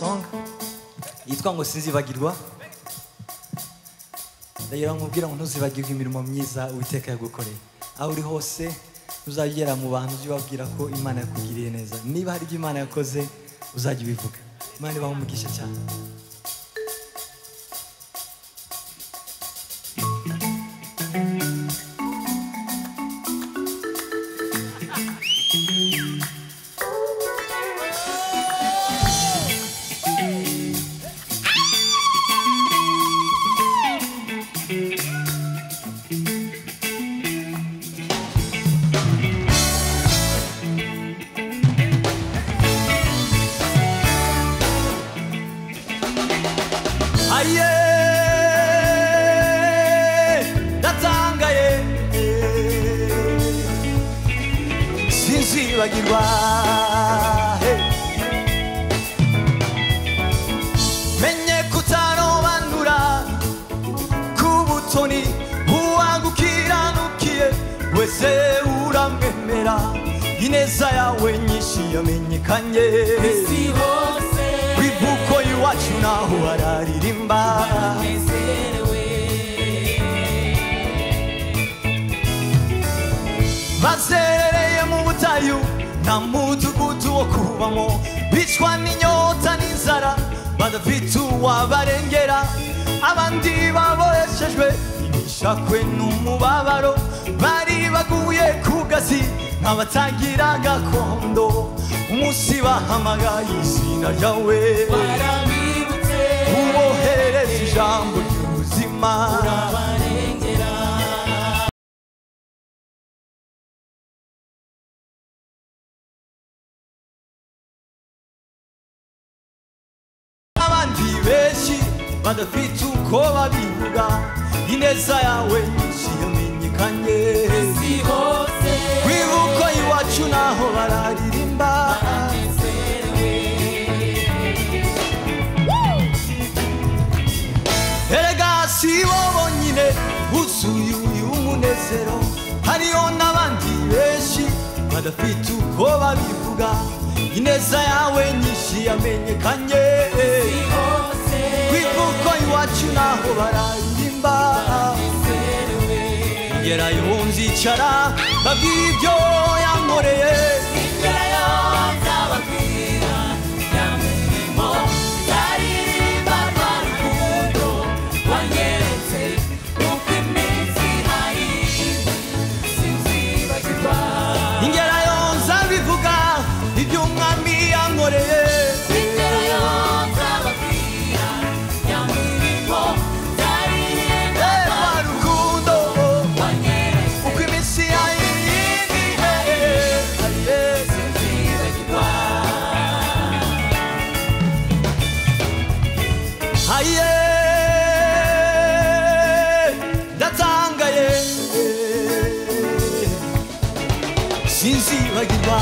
song yitwa ngo sinzibagirwa ndagera nkubwira ngo ntuzibagirwe imirimo myiza uwiteka yagukoreye aho uri hose uzajya ugera mu bantu ujye ubabwira ko imana yakugiriye neza niba hari ibyo imana yakoze uzajya ubivuga imana ibaha umugisha cyane aye ndatangaye sinzibagirwa he. menye kutanobanura k'ubutoni uwagukiranukiye wese uramwemera ineza yawe nyinshi yamenyekanye isi hose kwivuko iwacu naho hararirimba nezerewe bazereye mu butayu nta mudugudu wo kubamo bicwa n'inyota n'inzara badafite uwabarengera abandi baboreshejwe ibishakwe n'umubabaro bari baguye ku gazi nk'abatagira gakondo umunsi bahamagaye izina ryawe barabibutse uboherereza ijambo ry'ubuzima barengera abandi benshi badafite uko babivuga ineza yawe nyinshi yamenyekanye isi hose kwibuko iwacu naho bararirimba nezerewe erega si bo bonyine buzuye uyu munezero hariho n'abandi benshi badafite uko babivuga ineza yawe nyinshi yamenyekanye isi hose kwibuko iwacu naho bararirimba nezerewe ngerayo nzicara babwira ibyo yankoreye ingero y'ababwira nyamurimo zaririmba rwa rukundo wanyeretse uko iminsi nayizi sinzibagirwa ingerayo nzabivuga ibyo umwami yankoreye reba rukundo uko iminsi yayindi haye ndatangaye sinzibagirwa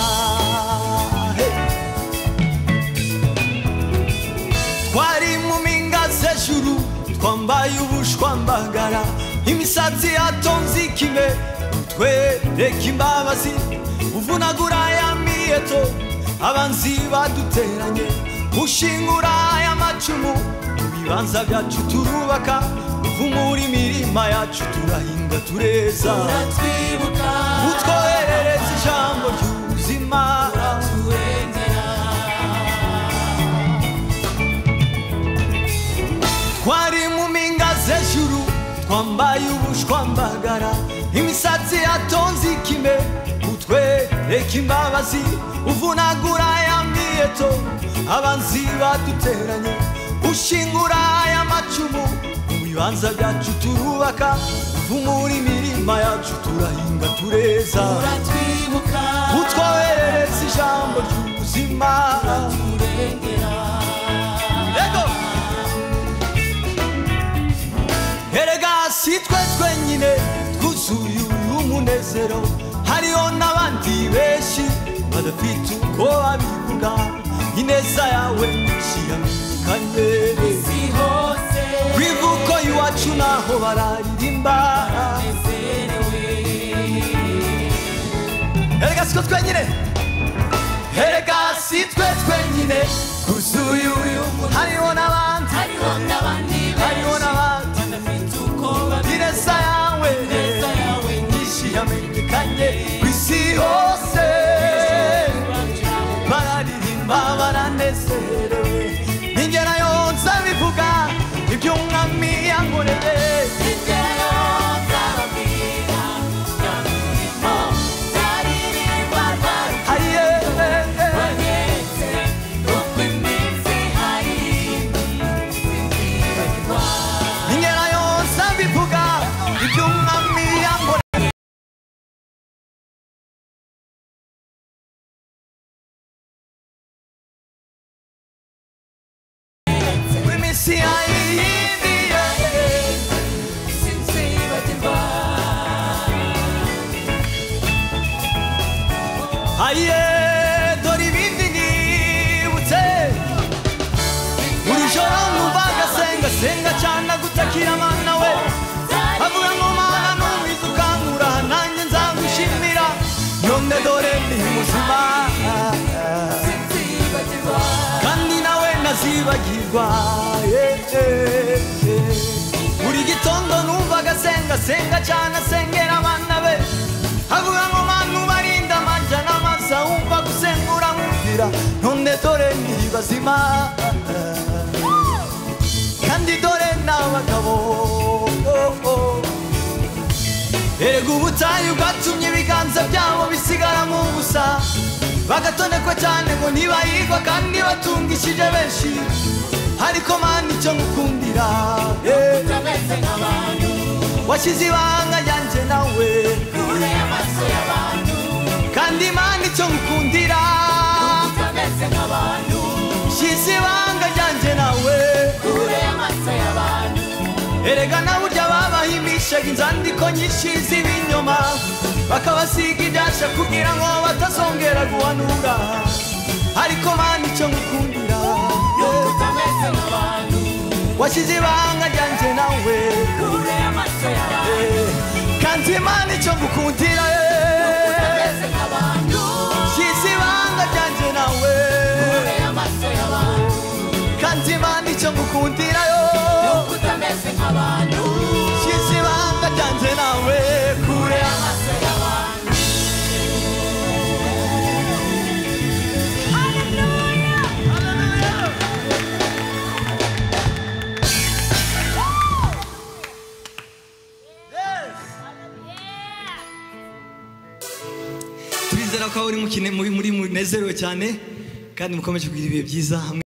Hey. twari mu mpinga z'ejuru twambaye ubushwambagara imisatsi yatonze ikime utwereka imbabazi uvunagura ya miyeto abanzi baduteranye ushingura ya macumu mu bibanza byacu turubaka uvumura imirima yacu turahinga tureza utwoherereza ijambo ry'ubuzima twari mu mpinga z'ejuru twambaye ubushwambagara imisatsi yatonze ikime utwereka imbabazi uvunagura ya miyeto abanzi baduteranye ushingura aya macumu mu bibanza byacu turubaka uvumura imirima yacu turahinga tureza utwoherereza ijambo ry'ubuzima Ego! erega si twe twenyine twuzuye uyu munezero hariho n'abandi benshi badafite uko babivuga ineza yawe nyinshi yamenyekanye ku ivuko iwacu naho bararirimba erega si twe twenyine erega si twe twenyine uzuye uyu hariho n'abandi hariho n'abandi hariho benshi n'abandi badafite uko gereza babigeza yawe neza yawe nyinshi yamenyekanye ku isi hose bararirimba baranezerewe n'ingera yonsa bivuga ibyo umwami yankoreye ingero z'ababwira nyamurimo zaririmba rwaruka ayiye bageze uko iminsi hari zizirwa ingera yonsa bivuga ibyo umwami yankoreye Kuri minsi yayindi sinzibagirwa ayiye dore ibindi nibutse buri joro numvaga asenga senga cyane agutakira mana we avuga ngo mana numwiza ukankura nanjye nzagushimira none dore ndi muzima sinzibagirwa kandi nawe nazibagirwa Yeah, yeah, yeah. buri gitondo numvaga asenga senga cyane asengera abana be avuga ngo mana ubarinda amajya n'amaza wumva gusengura nkumvira none dore ndi bazima kandi dore n'abagabo erega ubutayu bwatumye ibiganza byabo bisigara mu busa bagatonekwa cyane ngo ntibayigwa kandi batungishije benshi ariko mana icyo ngukundira eh, utameze nk'abantu washyize ibanga ryanjye nawe kure y'amaso y'abantu kandi mana icyo ngukundira utameze nk'abantu shyize ibanga ryanjye nawe kure y'amaso y'abantu erega na burya babahimishaga inzandiko nyinshi z'ibinyoma bakabasiga ibyasha kugira ngo batazongera guhanura ariko mana icyo ngukundira eh, utameze nk'abantu washyize ibanga ryanjye nawe kure y'amaso y'abantu eh, kandi mana icyo ngukundira eh, utameze nk'abantu shyize ibanga ryanjye nawe kure y'amaso y'abantu kandi mana icyo ngukundira yo utameze nk'abantu shyize ibanga ryanjye nawe kure amaso y'abantu turizera ko uri mukine muri muri munezerewe cyane kandi mukomeje kugira ibihe byiza hamwe